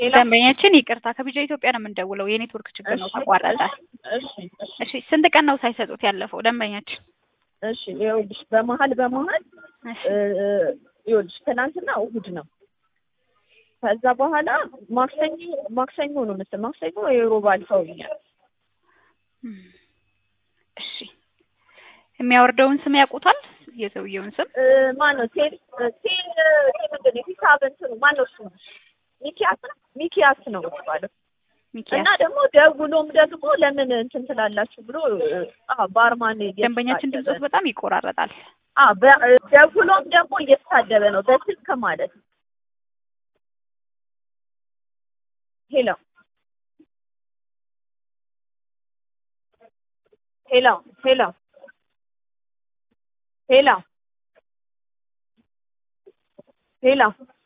ሄሎ ደንበኛችን ይቅርታ ከቢጃ ኢትዮጵያ ነው የምንደውለው። የኔትወርክ ችግር ነው እሺ፣ ተቋረጠ። እሺ እሺ እሺ ስንት ቀን ነው ሳይሰጡት ያለፈው ደንበኛችን? እሺ ይኸውልሽ በመሀል በመሀል እሺ እ፣ ይኸውልሽ ትናንትና እሑድ ነው። ከዛ በኋላ ማክሰኞ ማክሰኞ ነው መሰለኝ ማክሰኞ የሮብ አልፈውኛል። እም፣ እሺ የሚያወርደውን ስም ያውቁታል? የሰውየውን ስም እ፣ ማን ነው ቴል ቴል ቴል ምንድን ነው ሂሳብ እንትኑ ማን ነው እሱ ሚኪያስ ነው ሚኪያስ ነው የሚባለው እና ሚኪያስ። ደግሞ ደውሎም ደግሞ ለምን እንትን ትላላችሁ ብሎ አ ባርማን ደንበኛችን ድምፆት በጣም ይቆራረጣል። አ ደውሎም ደግሞ እየተሳደበ ነው በስልክ ማለት ነው። ሄሎ ሄሎ ሄሎ ሄሎ ሄሎ